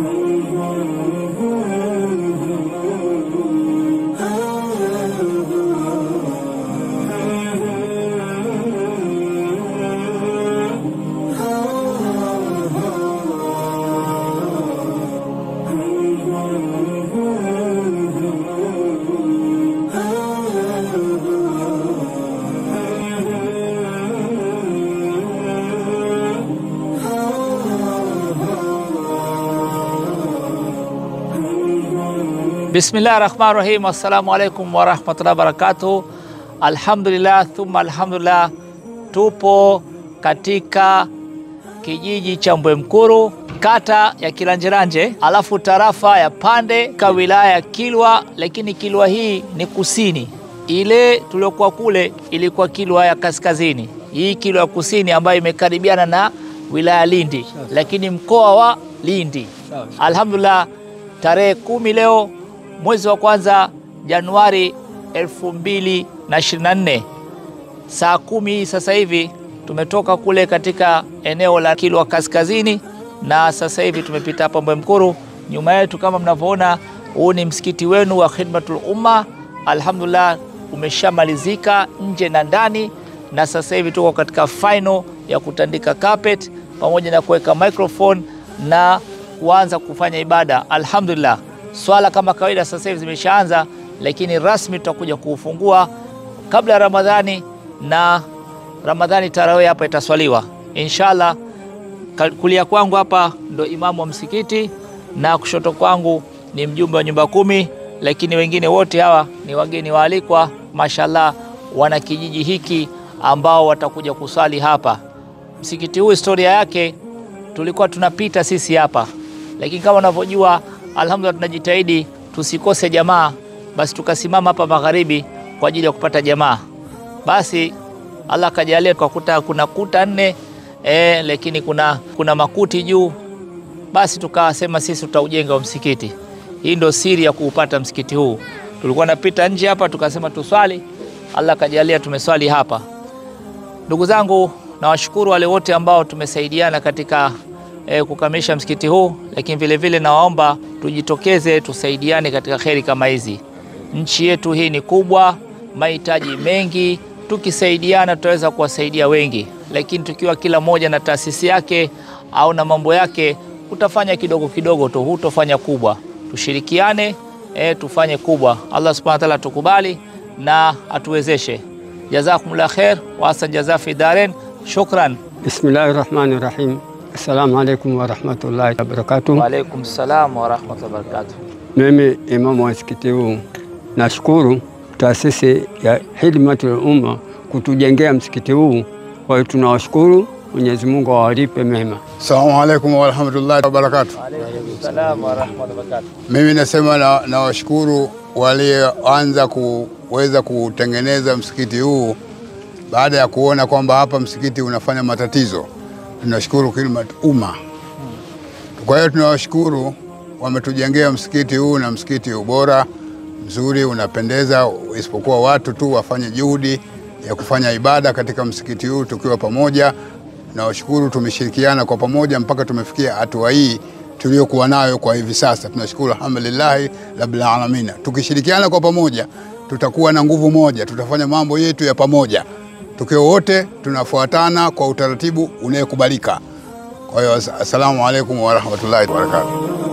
Bismillah rahmani rahim. Assalamu alaikum warahmatullahi wabarakatuh. Alhamdulillah thumma alhamdulillah, tupo katika kijiji cha Mbwemkuru kata ya Kilanjeranje, alafu tarafa ya Pande ka wilaya ya Kilwa, lakini Kilwa hii ni kusini. Ile tuliokuwa kule ilikuwa Kilwa ya kaskazini, hii Kilwa ya kusini ambayo imekaribiana na wilaya ya Lindi, lakini mkoa wa Lindi. Alhamdulillah, tarehe kumi leo mwezi wa kwanza Januari 2024 saa kumi hii sasa hivi tumetoka kule katika eneo la Kilwa kaskazini, na sasa hivi tumepita hapa Mbwemkuru. Nyuma yetu kama mnavyoona, huu ni msikiti wenu wa Khidmatul Umma. Alhamdulillah, umeshamalizika nje na ndani, na sasa hivi tuko katika final ya kutandika carpet pamoja na kuweka microphone na kuanza kufanya ibada. Alhamdulillah, swala kama kawaida sasa hivi zimeshaanza, lakini rasmi tutakuja kuufungua kabla ya Ramadhani na Ramadhani tarawih hapa itaswaliwa inshallah. Kulia kwangu hapa ndo imamu wa msikiti na kushoto kwangu ni mjumbe wa nyumba kumi, lakini wengine wote hawa ni wageni waalikwa, mashallah, wana kijiji hiki ambao watakuja kusali hapa. Msikiti huu historia yake tulikuwa tunapita sisi hapa, lakini kama unavyojua, alhamdulillah, tunajitahidi tusikose jamaa, basi tukasimama hapa magharibi kwa ajili ya kupata jamaa. Basi Allah kajalia tukakuta kuna kuta nne e, lakini kuna, kuna makuti juu. Basi tukasema sisi tutaujenga wa msikiti. Hii ndio siri ya kuupata msikiti huu. Tulikuwa napita nje hapa tukasema tuswali, Allah kajalia tumeswali hapa. Ndugu zangu, nawashukuru wale wote ambao tumesaidiana katika e, kukamilisha msikiti huu, lakini vile vile nawaomba tujitokeze tusaidiane katika kheri kama hizi. Nchi yetu hii ni kubwa, mahitaji mengi tukisaidiana tutaweza kuwasaidia wengi, lakini tukiwa kila mmoja na taasisi yake au na mambo yake, utafanya kidogo kidogo tu, hutofanya kubwa. Tushirikiane e, tufanye kubwa. Allah subhanahu wa ta'ala tukubali na atuwezeshe. Jazakumullah khair wa asan jaza fi daren. Shukran. Bismillahi rahmani rahim. Assalamu alaikum warahmatullahi wabarakatuh. Wa alaikum salam wa rahmatullahi wa barakatuh. Mimi imamu wa msikiti huu nashukuru taasisi ya Khidmatul Umma kutujengea msikiti huu. Kwa hiyo tunawashukuru, Mwenyezi Mungu awalipe mema. Assalamu alaikum warahmatullahi wabarakatuh. Wa alaikum salam wa rahmatullahi wa barakatuh. Mimi nasema nawashukuru na walioanza kuweza kutengeneza msikiti huu baada ya kuona kwamba hapa msikiti unafanya matatizo. Tunashukuru Khidmat Umma. Kwa hiyo tunawashukuru, wametujengea msikiti huu na msikiti ubora mzuri unapendeza, isipokuwa watu tu wafanye juhudi ya kufanya ibada katika msikiti huu tukiwa pamoja. Nawashukuru, tumeshirikiana kwa pamoja mpaka tumefikia hatua hii tuliyokuwa nayo kwa hivi sasa. Tunashukuru, alhamdulillahi rabbil alamin. Tukishirikiana kwa pamoja, tutakuwa na nguvu moja, tutafanya mambo yetu ya pamoja tukiwa wote tunafuatana kwa utaratibu unayekubalika. Kwa hiyo, assalamu alaikum warahmatullahi wabarakatuh.